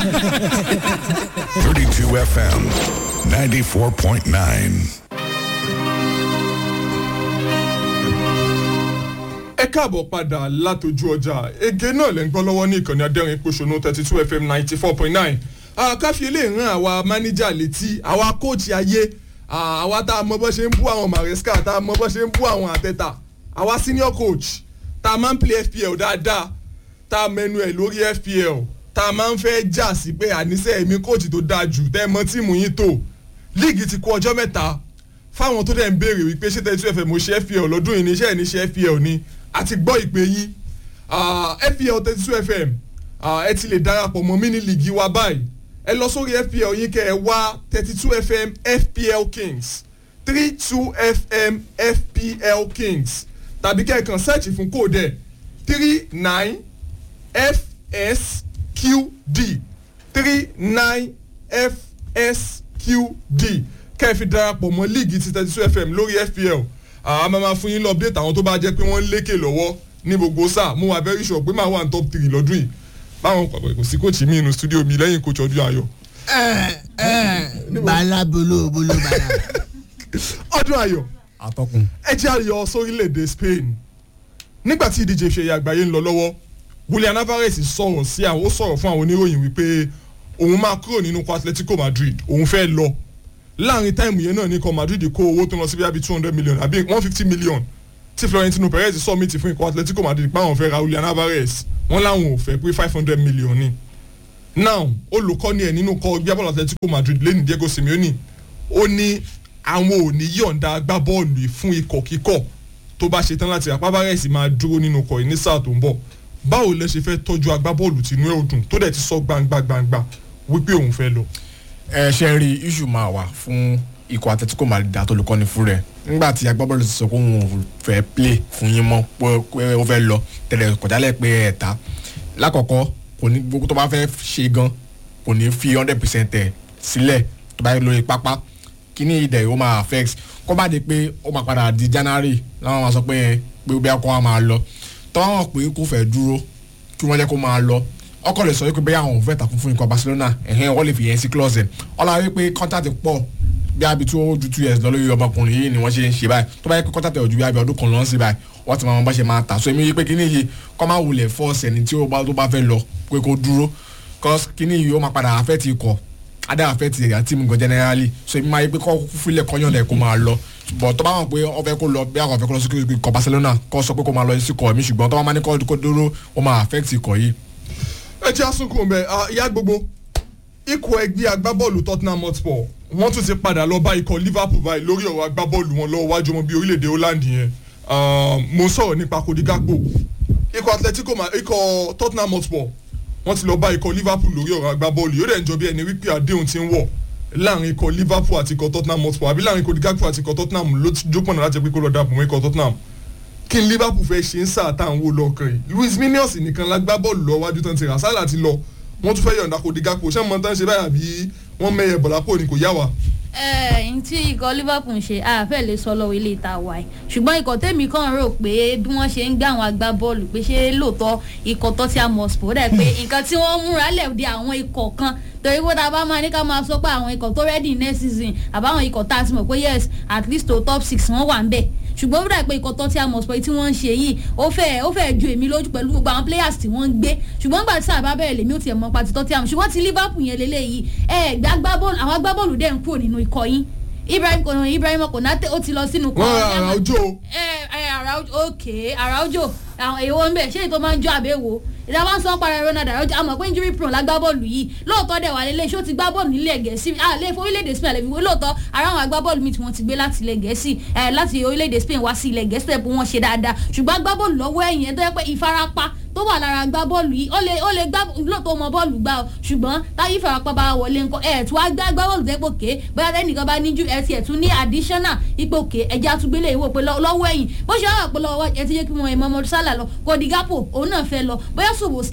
32 FM, 94.9. ẹ káàbọ̀ padà látọjú ọjà ege náà lẹ́ ń gbọ́ lọ́wọ́ ní ìkànnì adẹ́rìn pòṣónú thirty two fm ninety four point nine káfí ilé ìran àwa mánéjà létí àwa kóòtù ayé ah, àwa tá a mọ bó ṣe ń bú àwọn maresca tá a mọ bó ṣe ń bú àwọn àtẹ̀tà àwa senior coach tá a máa ń play fpl dáadáa tá a mẹnu ẹ̀ lórí fpl tá a máa ń fẹ́ jà sí pé àníṣe èmi kóòtù tó dáa jù tẹ́ ẹ mọ tíìmù yín tó líìgì ti kú ọjọ́ mẹ́ta fáwọn tó dẹ̀ ń béèrè wípé ṣé thirty two fm mo ṣe fpl lọ́dún yìí ní iṣẹ́ ẹ̀ ní ṣe fpl ni àti gbọ́ ìpè yín Ah, fpl thirty two fm ah, ẹ ti lè darapọ̀ mọ́ mini league wa báyìí ẹ lọ sórí fpl yín kẹ́ ẹ wá thirty two fm fpl kings three two fm fpl kings tàbí kẹ́ ẹ kàn search fún kóòdù ẹ̀ three nine fsqd three nine fsqd kẹ́ ẹ fi darapọ̀ mọ́ league ti thirty two fm lórí fpl a máa ma fún yín lọ update àwọn tó bá jẹ́ pé wọ́n ń lékè lọ́wọ́ ní gbogbo sáà mo wà very sure pé màá wà ní top three lọ́dún yìí báwọn kò sí coach mi inú studio mi lẹ́yìn coach ọdún ayọ̀ bala bolo bolo bala. ọdún ayọ̀ atọ́kùn. ẹ jẹ́ àyọ̀ sórílẹ̀-èdè spain nígbà tí ìdíje ìfẹ̀yà àgbáyé ń lọ lọ́wọ́ julian alvarez sọ̀rọ̀ sí àwọn ó sọ̀rọ̀ fún àwọn oníròyìn wípé òun máa kúrò nínú ikọ̀ atletico madrid òun fẹ́ lọ láàrin táìmù yẹn náà ní ikọ̀ madrid kó owó tó lọ sí bíi two hundred million àbí one fifty million tí florentino perez sọ́mìtì fún ikọ̀ atletico madrid páwọn fẹ́ ra julian alvarez wọ́n láwọn ò fẹ́ pé five hundred million ni now olùkọ́ni ẹ̀ nínú kọ́ gbábọ́ọ̀lù atletico madrid lẹ́nu diego simeone ó ní àwọn ò ní yọ̀ǹda agbábọ́ọ̀lù yìí fún ikọ̀ kíkọ̀ tó bá ṣe tán láti rà pábárẹ̀sì máa dúró nínú ikọ̀ yìí ní sáà tó ń bọ̀ báwo lẹ ṣe fẹ́ tọ́jú agbábọ́ọ̀lù tìǹú ẹ̀ òdùn tó dẹ̀ ti sọ gbangba gbangba wípé òun fẹ́ lọ. ẹ ṣe rí iṣu máa wà fún ikọ̀ àtẹ̀tíkò madrid àtolùkọ́ni fún rẹ̀ nígbà tí agbábọ́ọ̀lù ti sọ pé òun ò fẹ́ play fún yín mọ́ pé ó fẹ́ lọ tẹ̀lé kọjálẹ̀ pé ẹ̀ta lákọ̀ọ́kọ́ kò ní gbogbo tó bá fẹ́ ṣe gan kò ní fi hundred percent ẹ̀ sílẹ̀ tó bá yẹ lórí pápá kíní ìdẹ̀ ó máa affect kó bá di pé ó máa padà di january láwọn máa sọ pé pé bí akọ́ wa máa lọ tọ́wọ́n pé kò fẹ́ dúró kí wọ́n jẹ́ kó máa lọ ọkọ̀ lè sọ wípé bẹ́ẹ̀ àwọn òun fẹ́ takun fún ikọ̀ barcelona ẹ̀hẹ́n wọ́n lè fi yẹn sí close ẹ̀ ọ̀la wípé contact pọ̀ bí abi tí ó ju two years lọ lórí ọmọkùnrin yìí ni wọ́n ṣe ń ṣe báyìí tó bá yẹ kó contact ẹ̀ ojú bí abi ọdún kan lọ́n sí báyìí wọ́n ti máa wọn bá ṣe máa tà so èmi yìí pé kíní yìí kọ́ máa wulẹ̀ force ẹni tí ó bá tó bá fẹ́ lọ pé kó dúró cause kíní yìí ó máa padà affect ikọ̀ adé affect ẹ̀yà team gan generally so èmi máa yẹ pé kọ́ fílẹ̀ kọ́yàn lẹ̀ kó máa lọ bọ̀ tó bá wọn pé ọ fẹ́ kó lọ bí àwọn fẹ́ kó lọ sí ikọ̀ barcelona kọ́ sọ pé kó máa lọ sí ikọ̀ mi ṣùgbọ́n tó bá máa ní kó dúró ó máa affect ikọ̀ yìí. ẹ jẹ́ àsunkùn bẹ́ẹ̀ ìyá gbogbo ikọ̀ ẹgbẹ́ agbábọ́ọ̀lù tottenham hotspur wọ́n tún ti padà lọ bá ikọ̀ liverpool báyìí lórí ọ̀rọ̀ agbábọ́ọ̀lù wọn lọ́wọ́ wájú ọmọ bíi orílẹ̀-èdè holland yẹn mo ń sọ̀rọ̀ nípa kodi gakpo ikọ̀ atletico ikọ̀ tottenham hotspur wọ́n ti lọ bá ikọ̀ liverpool lórí ọ̀rọ̀ agbábọ́ọ̀lù yóò dẹ̀ ń jọ bí ẹni wípé àdéhùn ti ń wọ̀ láàrin ikọ̀ liverpool àti ikọ̀ tottenham hotspur àbí láàrin kodi gakpo àti ikọ̀ tottenham ló jókòó náà láti pé kó lọ dàpọ̀ mọ́ ikọ̀ tottenham kí n liverpool fẹ́ ṣe ń sáà tá à ń wò lọ́ọ̀kan yìí luis minius nìkan lágbá bọ́ọ̀lù lọ wájú tán ti rà sálà ti lọ wọ́n tún fẹ́ yọ̀ǹda kodi gakpo ṣé mo tán ṣe báyà bí wọ́n mẹ́yẹ bọ̀lápò ni kò yá wa ẹ ǹ tí ikọ̀ liverpool ń ṣe àfẹ́ lè sọ lọ́wọ́ ilé ìta wa ẹ̀ ṣùgbọ́n ikọ̀ tèmi kàn rò pé bí wọ́n ṣe ń gbé àwọn agbábọ́ọ̀lù pé ṣé lóòótọ́ ikọ̀ tottenham hotspur dẹ̀ pé nǹkan tí wọ́n múra lẹ̀ di àwọn ikọ̀ kan torí pé tá a bá máa ní ká máa sọ pé àwọn ikọ̀ tó rẹ́dì next season àbáwọn ikọ̀ tá a ti mọ̀ pé yes at least to top six wọ́n wà ń bẹ̀ ṣùgbọ́n ó dà pé ikọ̀ tottenham hotspur tí wọ́n ń ṣe yìí ó fẹ́ ó fẹ́ ju èmi lójú pẹ̀lú gbogbo àwọn players tí wọ́n ń gbé ṣùgbọ́n gbà tí sáà bá bẹ̀rẹ̀ lèmi ò tiẹ̀ mọ́ pa ti tottenham ṣùgbọ́n ti liverpool yẹn lélẹ́yìí ẹ̀ gbàgbábọ́ọ̀lù àwọn agbábọ́ọ̀lù dẹ̀ ń kúrò nínú ikọ̀ yín ibrahim kò ibrahim konate ó ti lọ sínú kọ́ wọn ara ojú o. ẹ ẹ ara ojú ok ara ojú àwọn èèwọ̀ ń bẹ̀ ṣé ètò máa ń jọ àbẹ̀wò ìjọba ń sọ para ronald arajo àmọ̀ pé injury prone la gbá bọ́ọ̀lù yìí lóòótọ́ dẹ̀ wà lélẹ̀ ṣé ó ti gbá bọ́ọ̀lù nílẹ̀ gẹ̀ẹ́sì àlẹ́ fún orílẹ̀-èdè spain àlẹ́ fi wé lóòótọ́ ara àwọn agbábọ́ọ̀lù mi tí wọ́n ti gbé láti ilẹ̀ gẹ̀ẹ́sì láti orílẹ̀-èdè spain wá sí ilẹ̀ gẹ̀ẹ́sì tẹ̀ pé wọ́n ṣe dáadáa ṣùgbọ́n agbábọ́ọ̀lù lọ́wọ́ ẹ̀yìn ẹ̀ tó yẹ pé ìfarapa tó wà lára gbá bọ́ọ̀lù yìí ó lè ó lè gbá lóòótọ́ mọ bọ́ọ̀lù gbá ọ ṣùgbọ́n táyé ìfarapa bá wọlé ńkọ ẹ̀ tí wàá gbá gbá bọ́ọ̀lù tẹ́pọ̀ ké bóyá tẹ́nìkan bá níjú ẹ̀ tiẹ̀ tún ní additional ipò ké ẹ̀jẹ̀ àtúgbélé ìwò pé lọ́wọ́ ẹ̀yìn bó ṣe wà pé lọ́wọ́ ẹ̀ ti jẹ́ kí wọ́n ẹ̀ mọ́mọ́ sálà lọ kò di gápò òun náà fẹ́ lọ bóyá ṣòwò slide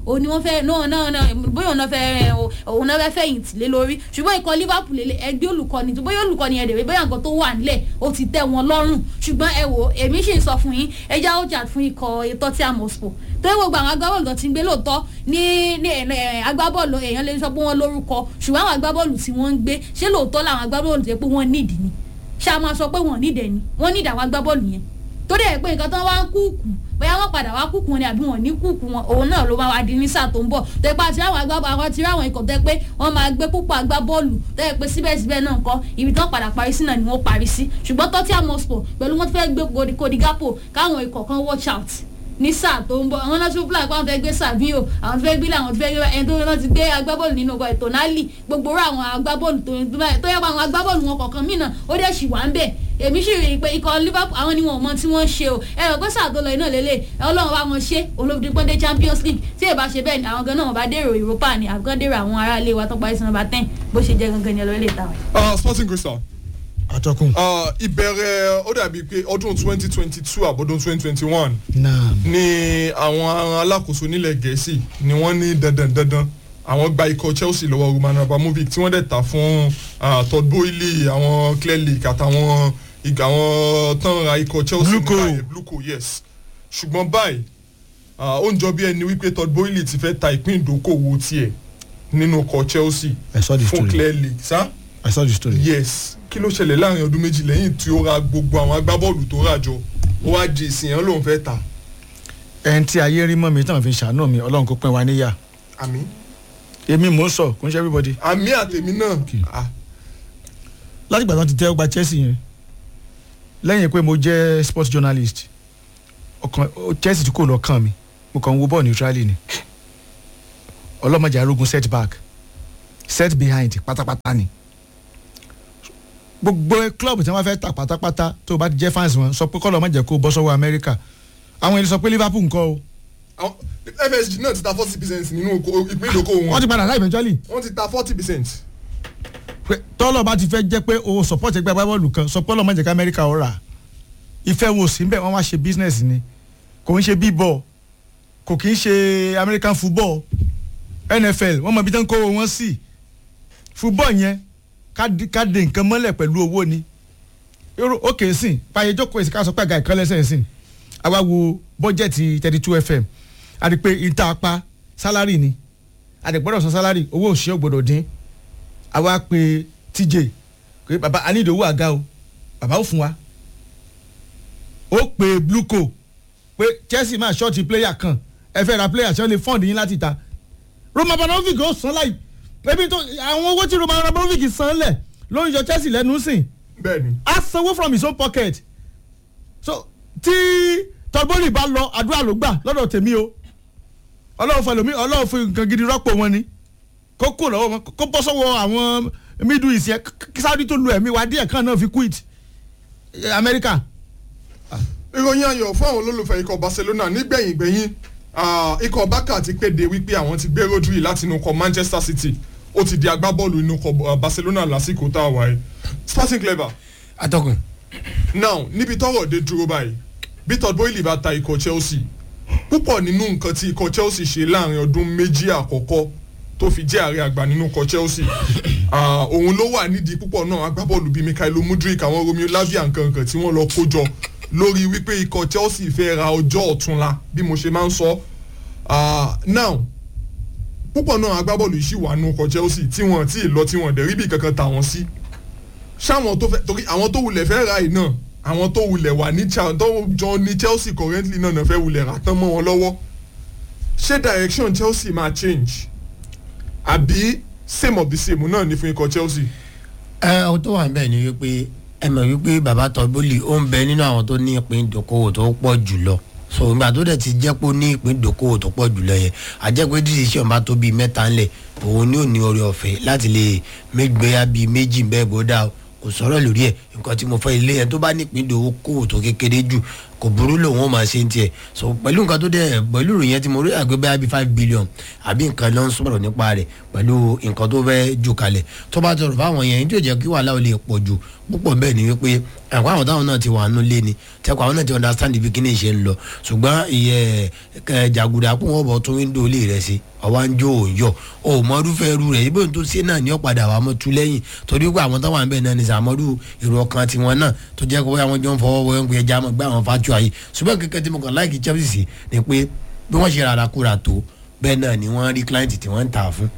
òun ni wọ́n fẹ́ náà náà náà bóyá òun náà fẹ́ òun náà fẹ́ fẹ̀yìntì lé lórí ṣùgbọ́n ikọ̀ liverpool lélẹ̀ ẹgbẹ́ olùkọ́ni tó bóyá olùkọ́ni ẹ̀dẹ̀ bóyá nǹkan tó wà nílẹ̀ ó ti tẹ́ wọn lọ́rùn ṣùgbọ́n ẹ wò èmi sì ń sọ fún yín ẹ já ó jà fún ikọ̀ ètò tí a mọ̀ spò tó yẹ gbogbo àwọn agbábọ́ọ̀lù tó ti ń gbé lóòótọ́ ní ní agbábọ́ọ̀lù èèyàn lè sọ pé wọ́n lórúkọ ṣùgbọ́n àwọn agbábọ́ọ̀lù tí wọ́n ń gbé ṣé lóòótọ́ làwọn agbábọ́ọ̀lù tó yẹ pé wọ́n nídìí ni ṣá máa sọ pé wọ́n nídìí ni wọ́n nídìí àwọn agbábọ́ọ̀lù yẹn tó dẹ̀ pé nǹkan tó wá ń kúùkù bóyá wọ́n padà wá kúùkù wọn ni àbí wọn ní kúùkù wọn òun náà ló máa wá di ní sáà tó ń bọ̀ tó yẹ pé àti àwọn agbábọ́ àwọn ti rí àwọn ikọ̀ tó yẹ pé wọ́n máa gbé púpọ̀ agbábọ́ọ̀lù tó yẹ pé síbẹ̀síbẹ̀ náà kọ́ ibi tí wọ́n padà parí sí náà ni wọ́n parí sí ṣùgbọ́n Tottenham Hotspur pẹ̀lú wọ́n fẹ́ gbé Kodigapo káwọn ikọ̀ kan watch out ní sáà tó ń bọ̀ àwọn náà tún fúlà pé àwọn fẹ́ gbé Savio àwọn fẹ́ gbé àwọn fẹ́ gbé ẹni tó náà ti gbé agbábọ́ọ̀lù nínú ọkọ̀ ètò nálì gbogbo rẹ̀ àwọn agbábọ́ọ̀lù tó tó yẹ pé àwọn agbábọ́ọ̀lù wọn kọ̀ọ̀kan míì náà ó dẹ̀ sì wá ń bẹ̀ èmi sì rí i pé ikọ̀ Liverpool àwọn ni wọn ò mọ tí wọ́n ṣe o ẹ rò pé sáà tó lọ iná lélẹ̀ Ọlọ́run bá wọn ṣe olóbìnrin pọ́ndé Champions League tí èbá ṣe bẹ́ẹ̀ ni àwọn gan náà wọn bá dèrò Europa ni àbúkọ́ dèrò àwọn aráalé wa tó parí sí nọ́mbà ten bó ṣe jẹ́ gangan ni ọlọ́ọ̀lẹ́ ìtawọ̀. Sporting Crystal atọ́kùn. ìbẹ̀rẹ̀ ó dàbí pé ọdún twenty twenty two àbọ̀dún twenty twenty one náà ni àwọn alákòóso nílẹ̀ gẹ̀ẹ́sì ni wọ́n ní dandan dandan àwọn gba ikọ̀ Chelsea lọ́wọ́ Roman Abramovich tí wọ́n dẹ̀ ta fún Todd Boehly àwọn Clear Lake àtàwọn ìgbà àwọn tán ra ikọ̀ Chelsea Bluco. nígbà yẹn, Bluco yes ṣùgbọ́n báyìí ah, ó ń jọ bí ẹni wípé Todd Boehly ti fẹ́ ta ìpín ìdókòwò tiẹ̀ nínú ikọ̀ Chelsea I saw the fún story. Clear Lake sá I saw the story. yes kí ló ṣẹlẹ̀ láàrin ọdún méjì lẹ́yìn tí ó ra gbogbo àwọn agbábọ́ọ̀lù tó rà jọ ó wá di ìsìn yẹn lòun fẹ́ ta ẹn tí ayé rí mọ́ mi tí wọ́n fi ṣàánú mi ọlọ́run kó pín wa níyà àmì èmi mò ń sọ kò ń ṣe everybody. àmì àtẹ̀mí náà ah, láti ìgbà tí wọ́n ti tẹ́ ọgbà Chelsea yẹn lẹ́yìn pé mo jẹ́ sports journalist ọkàn ó- Chelsea tí kò lọ kàn mí mo kàn ń wo bọ́ọ̀ neutrally ni ọlọ́mọdé arógun set back set behind pátápátá ni gbogbo club tí wọ́n fẹ́ tà pátápátá tó o bá ti jẹ́ fans wọn sọ pé kọ́lọ́ má jẹ́ kó o bọ́ sọ́wọ́ Amẹ́ríkà àwọn ènìyàn sọ pé Liverpool ńkọ́ o àwọn FSG náà ti ta forty percent nínú oko- ìpín ìdókòwò wọ́n wọn ti padà láì eventually wọ́n ti ta forty percent pé tọ́lọ̀ bá ti fẹ́ jẹ́ pé o support ẹgbẹ́ agbábọ́ọ̀lù kan sọ pé ọlọ́mọ jẹ́ ká Amẹ́ríkà ó rà ìfẹ́ wo sí bẹ́ẹ̀ wọ́n wá ṣe business ni kò ń ṣe b-ball kò kì í ṣe American football NFL wọ́n mọ ibi tó ń kó wọn sí football yẹn ká di- ká de nǹkan mọ́lẹ̀ pẹ̀lú owó ni irú òkè sìn pààyè jókòó èsì ká sọ pé àga ìkọ́lẹ́sẹ̀ sìn àwa wo bọ́jẹ̀tì thirty two fm a rí pé ìta apá sálárì ni a dẹ̀ gbọ́dọ̀ san sálárì owó òṣìṣẹ́ ò gbọ́dọ̀ dín àwa pe TJ pé baba a ní ìdòwú àga o baba ó fún wa ó pe Bluco pé Chelsea máa ṣọ́ọ̀tì pléyà kan ẹ fẹ́ ra pléyà tí wọ́n lè fọ́ọ̀dù yín láti ta Roman Abramovich ó san láì ebi tó àwọn owó tí Roman Abramovich san lẹ̀ ló ń yọ Chelsea lẹ́nu sìn bẹ́ẹ̀ ni á sanwó from his own pocket so tí tọ́gbọ́nì bá lọ àdúrà ló gbà lọ́dọ̀ tèmi o ọlọ́run fún ẹlòmí ọlọ́run fún nǹkan gidi rọ́pò wọn ni kó kó lọ́wọ́ wọn kó bọ́ sọ́wọ́ àwọn middle east yẹn kí Saudi tó lu ẹ̀mí wa díẹ̀ kan náà fi quit Eh, America ìròyìn ayọ̀ fún àwọn olólùfẹ́ ikọ̀ Barcelona nígbẹ̀yìn gbẹ̀yìn ah, ikọ̀ Barca ti kéde wípé àwọn ti gbé Rodri láti inú ikọ̀ Manchester City ó ti di agbábọ́ọ̀lù inú ikọ̀ ah, Barcelona lásìkò tá a wà yìí Sporting Clever atọ́kùn now níbi tọ́rọ̀ dé dúró báyìí bí Todd Boehly bá ta ikọ̀ Chelsea púpọ̀ nínú nǹkan tí ikọ̀ Chelsea ṣe láàrin ọdún méjì àkọ́kọ́ tó fi jẹ́ ààrẹ àgbà nínú ikọ̀ Chelsea ah, òun ló wà nídìí púpọ̀ náà agbábọ́ọ̀lù bíi Mikhailo Mudrik àwọn Romeo Lavia nǹkan nǹkan tí wọ́n lọ kó jọ lórí wípé ikọ̀ Chelsea fẹ́ ra ọjọ́ ọ̀túnla bí mo ṣe máa ń sọ Ah, now púpọ̀ náà agbábọ́ọ̀lù yìí ṣì wà nínú ikọ̀ Chelsea tí wọ́n ti lọ tí wọ́n dẹ̀ rí bí kankan tà wọ́n sí ṣáwọn tó fẹ́ torí àwọn tó wulẹ̀ fẹ́ ra yìí náà àwọn tó wulẹ̀ wà ní Chel- tó jọ ní Chelsea currently náà náà fẹ́ wulẹ̀ rà tán mọ́ wọn lọ́wọ́ ṣé direction Chelsea máa change àbí same of the same náà ní fún ikọ̀ Chelsea. ẹ ohun tó wà ń bẹ̀ ni wípé ẹ mọ̀ wípé bàbá tọ́bólì ó ń bẹ nínú àwọn tó ní ìpín ìdókòwò tó pọ̀ jùlọ so ìgbà tó dẹ̀ ti jẹ́ pé ó ní ìpín ìdókòwò tó pọ̀ jùlọ yẹn àjẹ́ pé decision bá tó bíi mẹ́ta ńlẹ̀ òun ni ò ní oore ọ̀fẹ́ láti lè méjìgbéyà bíi méjì bẹ́ẹ̀ bó dáa o kò sọ̀rọ̀ lórí ẹ̀ nǹkan tí mo fẹ́ ilé yẹn tó bá ní ìpín ìdókòwò tó kékeré jù kò burú lòun ó máa ṣe ń tiẹ̀ so pẹ̀lú nǹkan tó dẹ̀ pẹ̀lú ìròyìn yẹn tí mo rí àgbẹ̀ bẹ́ẹ̀ bí five billion àbí nǹkan ló ń sọ̀rọ̀ nípa rẹ̀ pẹ̀lú nǹkan tó fẹ́ jù kalẹ̀ tó bá tọrọ fáwọn yẹn ní tí ò jẹ́ kí wàhálà ò lè pọ̀ jù púpọ̀ bẹ́ẹ̀ ni wípé àwọn àwọn táwọn náà ti wà nù lé ni tẹ́kọ̀ àwọn náà ti understand ibi kíní ìṣe ń lọ ṣùgbọ́n ìyẹ ẹ jàgùdà kó wọ́n bọ̀ tún wíńdò ilé rẹ̀ sí ọwọ́ ń jó òòyọ̀ o mọ irúfẹ́ irú rẹ̀ ibi tó ṣe náà ní ọ̀padà wà mọ́ tu lẹ́yìn torí pé àwọn táwọn àbẹ̀ náà ní sàmọ́dù èrò ọkàn tiwọn náà tó jẹ́ kó àwọn jọ ń fọwọ́ wọ́n ń pè ẹja mọ́ gbé àwọn fatu ayé ṣùgbọ́n kẹ́kẹ́ tí mo kàn láìkí Chelsea sí ni pé bí wọ́n ṣe rárá kúra tó bẹ́ẹ̀ náà ni wọ́n rí client tí wọ́n ń tà fún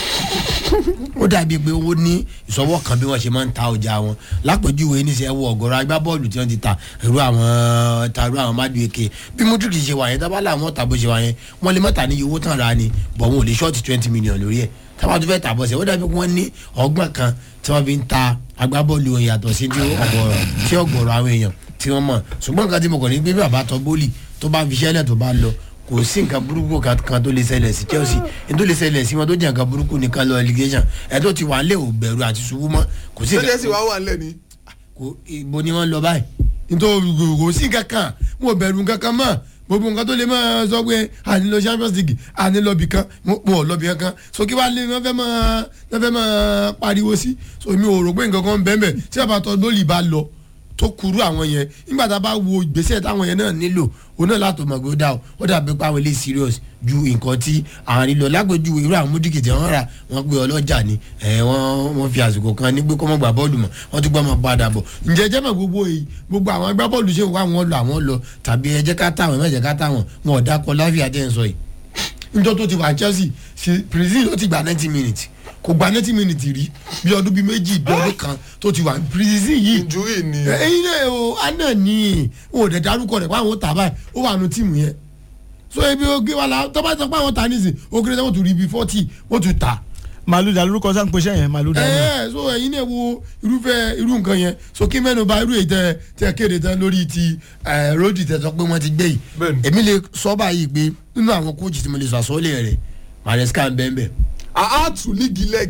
ó dàbí pé ó ní ìsọwọ́ kan bí wọ́n ṣe máa ń ta ọjà wọn lápèjúwe ní sẹ́ wọ ọ̀gọ́rọ̀ agbábọ́ọ̀lù tí wọ́n ti ta irú àwọn ta irú àwọn mádùú eke bí Modric ṣe wà yẹn tábàlà àwọn ọ̀tà bó ṣe wà yẹn wọ́n lè mọ́ta ní iye owó tán ra ni bọ̀ wọn ò lè ṣọ́ọ̀tì twenty million lórí ẹ̀ tábà tó fẹ́ tà bọ̀ sẹ́ ó dàbí pé wọ́n ní ọgbọ́n kan tí wọ́n fi ń ta agbábọ́ọ̀lù wọn yàtọ̀ sí tí ọ̀gọ̀rọ̀ àwọn èèyàn tí wọ́n mọ̀ ṣùgbọ́n nǹkan tí mo kàn ní gbé bí bàbá tọ́ bólì tó bá fi ṣẹ́lẹ̀ tó bá lọ kò sí nǹkan burúkú kan tó lè ṣẹlẹ̀ sí Chelsea ní tó lè ṣẹlẹ̀ sí wọn tó jẹ́ nǹkan burúkú nìkan lọ allegation ẹ̀ tó ti wà lé ò bẹ̀rù àti ṣubú mọ́ kò sí ṣẹlẹ̀ sì wá wà nílẹ̀ ni. kò ibo ni wọ́n lọ báyìí nítorí kò sí nǹkan kan wọn ò bẹ̀rù nǹkan kan mọ́ gbogbo nǹkan tó lè máa sọ pé àní lọ Champions League àní lọ bìkan wọn ò lọ bìkan kan so kí wàá lé wọn fẹ́ máa wọn fẹ́ máa pariwo sí so mi ò rò pé nǹkan kan bẹ́ẹ̀ bẹ́ẹ̀ tí àbátọ́ lólì bá lọ tó kuru àwọn yẹn nígbà tá a bá wo ìgbésẹ̀ táwọn yẹn náà nílò òun náà látò mọ̀ pé ó dà ó ó dàbí pé àwọn ilé serious ju nǹkan tí àwọn nílò lágbèjúwe irú àwọn múdìkì tí wọ́n rà wọ́n gbé ọlọ́jà ni wọ́n wọ́n fi àsìkò kan ní pé kó mọ̀ gbà bọ́ọ̀lù mọ̀ wọ́n tún gbọ́ mọ̀ padà bọ̀ ǹjẹ́ jẹ́ mọ̀ gbogbo èyí gbogbo àwọn agbá bọ́ọ̀lù ṣe wá wọn lọ àwọn lọ tàbí ẹ jẹ́ ká táwọn ẹ jẹ́ ká táwọn wọn ò dákọ láfíà jẹ́ ń sọ yìí níjọ́ tó ti wà Chelsea ṣe prison ló ti gba ninety minutes kò gba ninety minutes rí bí ọdún bíi méjì bí ọdún kan tó ti wà prison yìí injury ni. ẹyin náà o àná ni o ò dẹ̀ darúkọ rẹ̀ pé àwọn tà báyìí ó wà nù tíìmù yẹn so ebi oge wa la tọ́ba sọ pé àwọn tà nísìn ó kéré sẹ́wọ́n tún rí ibi forty wọ́n tún tà màlúùdà lórúkọ sáà ń pèsè yẹn màlúùdà ni. ẹ so ẹyin náà wo irúfẹ́ irú nǹkan yẹn so kí mẹ́nu bà irú èyí tẹ tẹ kéde tán lórí ti ròdì tẹ sọ pé wọ́n ti gbé yìí Bẹ́ẹ̀ni. èmi lè sọ báyìí pé nínú àwọn kóòtù tí mo lè sọ àsọ́ọ́lẹ̀ rẹ̀ Maresca ń bẹ́ẹ̀ bẹ́ẹ̀ àá tù lígì lẹ́g